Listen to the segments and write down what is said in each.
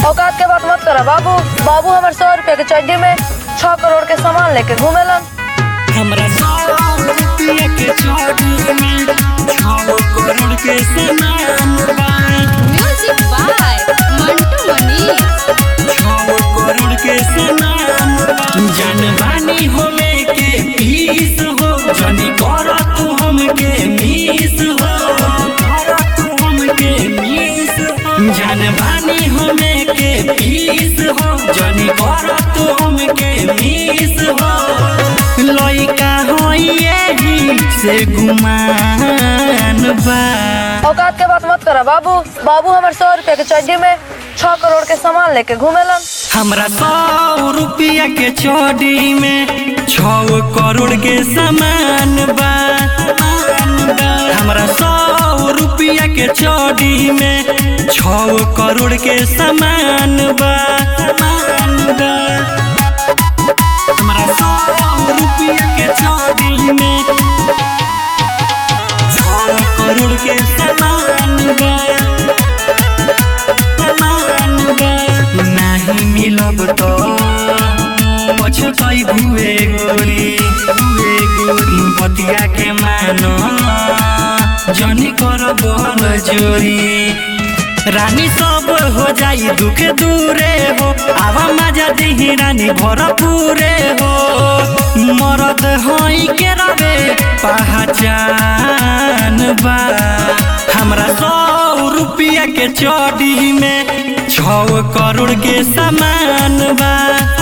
औकात के बात मत करा बाबू बाबू हमारे सौ रुपए के चड्डी में छह करोड़ के सामान लेके घूमेलन हमरा सौ रुपया के चोटी में छौ करोड़ के सामान बा म्यूजिक बाय मंटू मनीष छौ करोड़ के सामान बा जानवानी होले के पीस हो जानी कर तू हमके मीस हो कर तू हमके मीस हो जानवानी होले के पीस हो जानी कर तू हमके मीस हो लइका हो यही से गुमान बा औकात के बात मत करा बाबू बाबू हमारे सौ रुपए के चड्डी में छह करोड़ के सामान लेके घूमेलन हमरा सौ रुपया के चोरी में छौ करोड़ के सामान बा हमरा सौ रुपया के चोरी में छौ करोड़ के सामान बा हमरा सौ रुपया के चोरी में छौ करोड़ के सामान बा नाही मिलब त पछतै भुए गोरी भुए गोरी बतिया के मानो जनी कर बल जोरी रानी सब हो जाई दुख दूरे हो आवा मजा दिही रानी भर पूरे हो मरद हई के रवे पहचान बा हमरा सौ रुपया के चोरी में छौ करोड़ के सामान बा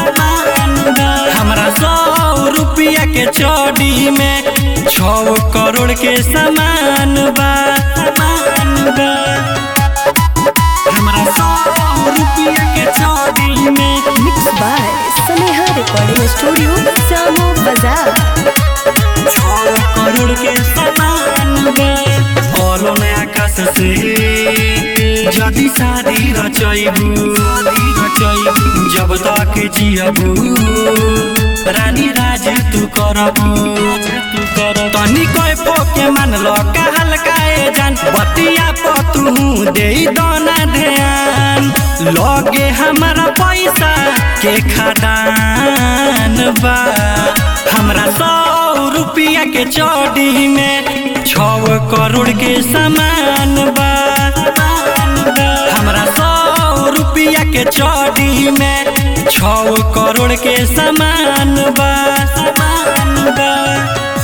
हमरा सौ रुपया के चोरी में छौ करोड़ के सामान बा हमरा सौ रुपया के चोरी में mix by Sneha recording studio Samo Bazar छौ करोड़ के सामान बा बोलो ने आकाश से जदि शादी रचैबू रचैबू जब तक जियबू रानी राज तू करबू तू कर तनी कोई पोके मान लो का हल्काए जान बतिया पतू दे दोना ध्यान लगे हमारा पैसा के खदान बा हमरा सौ रुपया के चौड़ी में छौ करोड़ के सामान बा हमरा सौ रुपया के चौड़ी में छौ करोड़ के सामान बा सामान बा